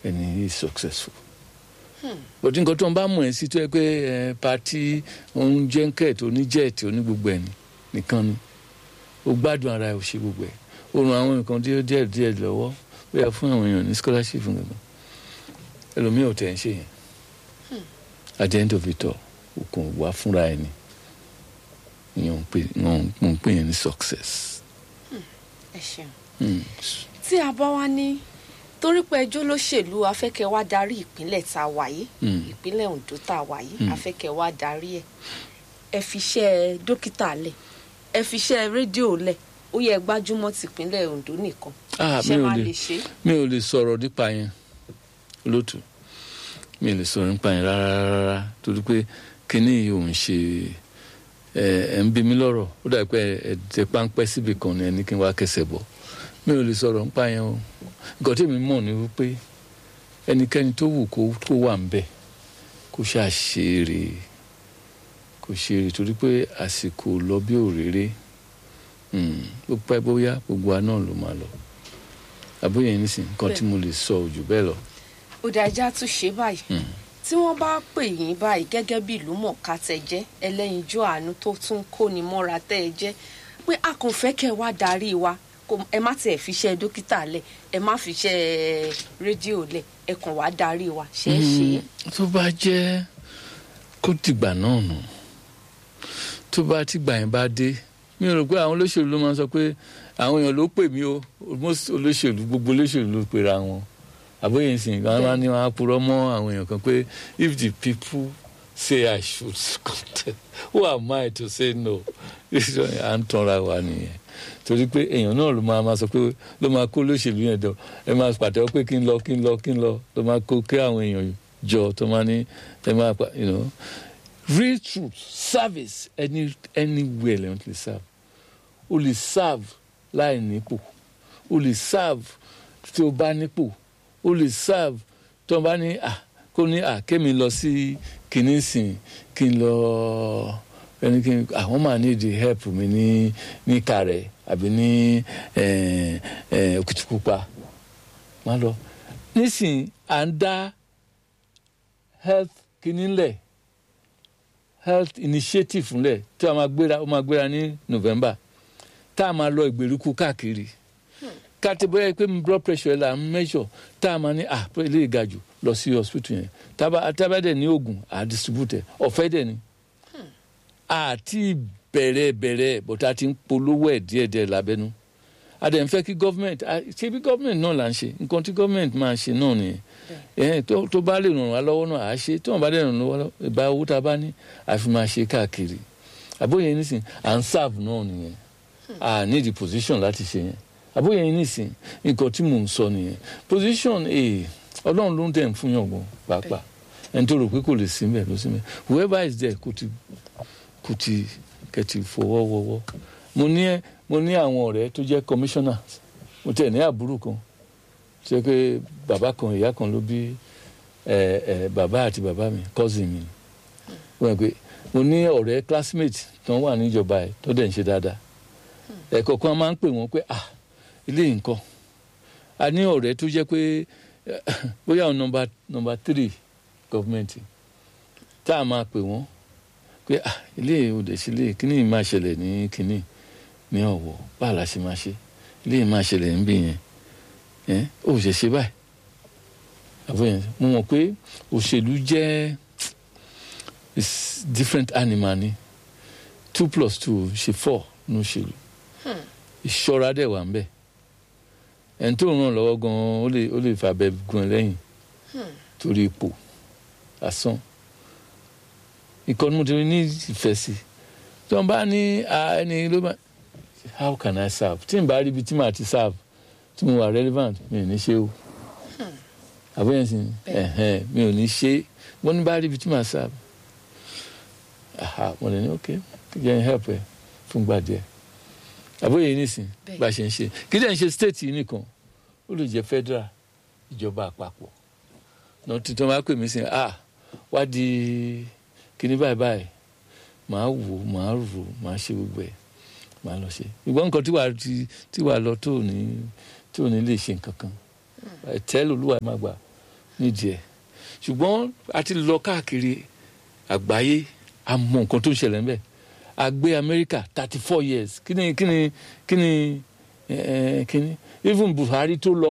ẹni is successful bọ́dí nǹkan tó ń bá mọ̀ ẹ́ sí tó yẹ pé ẹ pati òun jẹ́ńkẹ̀t oníjẹ́ẹ̀tì onígbogbo ẹ̀ nìkan ni ó gbádùn ara ẹ̀ ò ṣe gbogbo ẹ̀ ó ran àwọn nǹkan díẹ̀ díẹ̀ díẹ̀ lọ́wọ́ ó yẹ fún àwọn èèyàn ní scholarship nǹkan ẹlòmíì ò tẹ̀ ń ṣe yẹn at the end of it all òkun wà fúnra ẹ̀ ni ìyẹn ń pè ń pè yẹn ní success. ẹ ṣeun Mm. tí a bá wá ní torí pé ẹjọ́ lóṣèlú afẹ́kẹ́ wá darí ìpínlẹ̀ tá a wà yìí Mm. ìpínlẹ̀ Ondo tá a wà yìí afẹ́kẹ́ wá darí ẹ̀ ẹ fi iṣẹ́ dókítà lẹ̀ ẹ fi iṣẹ́ rédíò lẹ̀ ó yẹ gbájúmọ́ tìpínlẹ̀ Ondo nìkan Ah, ṣé mi ò máa lè- lè ṣe é? mi ò lè sọ̀rọ̀ nípa yẹn lótú mi ò lè sọ̀rọ̀ nípa yẹn rárá rárá torí pé kínní yìí ò ń ṣe ẹ ẹ ń bí mi lọ́rọ̀ ó dàbí pé ẹ tẹ páńpẹ́ síbi kan ní ẹni kí n wá kẹsẹ̀ bọ̀ mi ò lè sọ̀rọ̀ nípa yẹn o nǹkan tí mi mọ̀ ni wípé ẹnikẹ́ni tó wù kó kó wà ń bẹ̀ kó ṣàṣeré kó ṣeré torí pé àsìkò lọ bí òréré Mm, bó pẹ́ bóyá gbogbo wa náà ló máa lọ àbóyè nísìn nǹkan tí mo lè sọ ò jù bẹ́ẹ̀ lọ. ó dá ẹja tún ṣe báyìí tí wọ́n bá pè yín báyìí gẹ́gẹ́ bí ìlú mọ̀ọ́ká tẹ jẹ́ ẹlẹ́yinjú àánú tó tún kóni mọ́ra tẹ́ ẹ jẹ́ pé a kò fẹ́ kẹ́ ẹ wá darí wa kò- ẹ má tiẹ̀ fi iṣẹ́ dókítà lẹ̀ ẹ má fi iṣẹ́ rédíò lẹ̀ ẹ kàn wá darí wa ṣe é ṣe é. tó bá jẹ́ kó dìgbà náà nù tó bá tìgbà yẹn bá dé mi ò rò pé àwọn olóṣèlú ló máa ń sọ pé àwọn èèyàn ló pè mí o most olóṣèlú gbogbo olóṣèlú ló pera wọn àbóyè nsìn kan máa ní wọn á purọ́ mọ́ àwọn èèyàn kan pé if the people say I should contest who am I to say no à ń tanra wa nìyẹn torí pé èèyàn náà ló máa máa sọ pé ló máa kó olóṣèlú yẹn jọ ẹ máa pàtẹ́wọ́ pé kí n lọ kí n lọ kí n lọ ló máa kó kí àwọn èèyàn jọ tó máa ní ẹ máa pa you know real truth service any anywhere lẹ́yìn tó lè serve o lè serve láì nípò o lè serve tí o bá nípò o lè serve tí o bá ní à kó ní à kémi lọ sí kìíní sìn kí n lọ ẹni kí n àwọn máa ní the help mi ní ní kàrẹ àbí ní ẹ ẹ òkìtìpupa má lọ nísìn à ń dá health kìíní lẹ̀ health initiative ńlẹ̀ tí a máa gbéra ó máa gbéra ní november tá a máa lọ ìgbèríko káàkiri káàtì bóyá pé blood pressure la ń measure tá a máa ní ah pé ilé ìgajù lọ sí hospital yẹn tábà tábà dẹ̀ ní oògùn à distribute ẹ̀ ọ̀fẹ́ dẹ̀ ni àti bẹ̀rẹ̀ bẹ̀rẹ̀ bọ̀tà ti ń polówó ẹ̀ díẹ̀díẹ̀ lábẹ́nú a dẹ̀ ń fẹ́ kí government a- ṣé bí government náà là ń ṣe nǹkan tí government máa ṣe náà nìyẹn ẹ̀hìn tó tó bá lè ràn wá lọ́wọ́ náà à á ṣe tí wọ́n bá dẹ̀ ràn wá lọ́wọ́ ìbá owó tá a bá ní àfi máa ṣe káàkiri àbóyè nísìn à ń serve náà nìyẹn à ní the position láti ṣe yẹn àbóyè nísìn nǹkan tí mò ń sọ nìyẹn position ee ọlọ́run ló ń tẹ̀ ń fún yàn gan pàápàá ẹni tó rò pé kò lè sí mbẹ̀ ló sí mbẹ̀ whoever is there kò ti kò ti kẹ̀tì fọwọ́ wọwọ́ mo ní mo ní àwọn ọ̀rẹ́ tó jẹ́ commissioner mo tẹ̀ ní àbúrò kan ṣe pé bàbá kan ìyá kan ló bí ẹ ẹ bàbá àti bàbá mi cousin mi wọ́n pé mo ní ọ̀rẹ́ classmate tó wà níjọba ẹ̀ tó dẹ̀ ń ṣe dáadáa ẹ̀kọ́ kan máa ń pè wọ́n pé ah ilé yìí nǹkan a ní ọ̀rẹ́ tó jẹ́ pé bóyá àwọn nọmba nọmba three gọ́fìmẹ̀ntì tá a máa pè wọ́n pé ah ilé yìí ò dẹ̀ sí ilé kíní yìí máa ṣẹlẹ̀ ní kíní ní ọ̀wọ̀ báà la ṣe máa ṣe ilé yìí máa ṣẹlẹ̀ níbí yẹn ẹ ó ṣe ṣe báyìí àbúyẹn mo mọ̀ pé òṣèlú jẹ́ is different animal ni two plus two ṣe four ní òṣèlú ìṣọ́ra dẹ̀ wà ń bẹ̀ ẹni tó ràn lọ́wọ́ gan-an ó lè ó lè fàbẹ́ gun ẹ lẹ́yìn torí ipò asán ìkọ́ni mo ti ní ìfẹ́ sí tí wọ́n bá ní ah, ẹni ló bá how can I serve tí n bá rí ibi tí màá ti serve tí mo wà relevant mi ò ní ṣe o àbẹ̀yẹn sì ẹ̀hẹ́n mi ò ní ṣe wọ́n ní bá rí ibi tí màá serve aha mo lè ní ok jẹ́ n help ẹ fún gbà díẹ̀ àbóyè yìí nìsín Bẹ́ẹ̀. bá a ṣe ń ṣe kí lẹ́yìn ṣe state yìí nìkan ó lè jẹ́ federal ìjọba àpapọ̀ náà tuntun máa pè mí sí ah wá di kíní báyìí báyìí màá wò màá rò màá ṣe gbogbo ẹ̀ màá lọ ṣe ìgbọ́n nǹkan tí wàá ti tí wàá lọ tó ní tí ò ní lè ṣe nǹkan kan tẹ́lẹ̀ olúwa máa gbà nídìí ẹ̀ ṣùgbọ́n a ti lọ káàkiri àgbáyé a mọ nǹkan tó ń ṣẹlẹ̀ ń bẹ̀ a gbé amẹ́ríkà thirty four years kí ni kí ni kí ni eh, kí ni even buhari tó lọ